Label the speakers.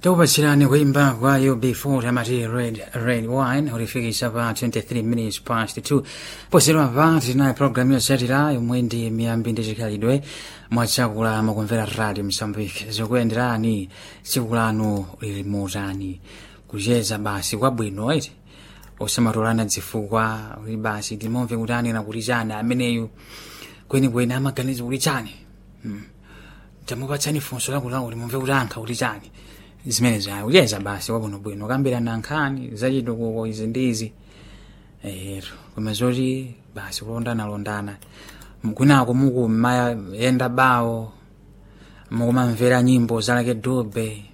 Speaker 1: tikupatsirani kuimba kwa ub4 amati red red wine ulifikisa pa 23 minutes past 2 posedwa pa tinayi programu yotsatira yomwe ndi miyambi ndi chikhalidwe mwachakula mukumvera radio msambiki zikuyenderani tsiku lanu lili motani kucheza basi kwabwino iti osamatolana dzifukwa uli basi timomve kuti anena kuti chani ameneyu kwenikweni amaganiza kuti chani hmm. tamupatsani funso lakulawo limumve kuti ankha kuti chani zimene zayo kuyeza basi wabwinobwino kambirana nkhani zachitukuko izi ndi izi ero koma zoti basi kulondana londana kwinako muku mayenda bawo mukumamvera nyimbo zalake dube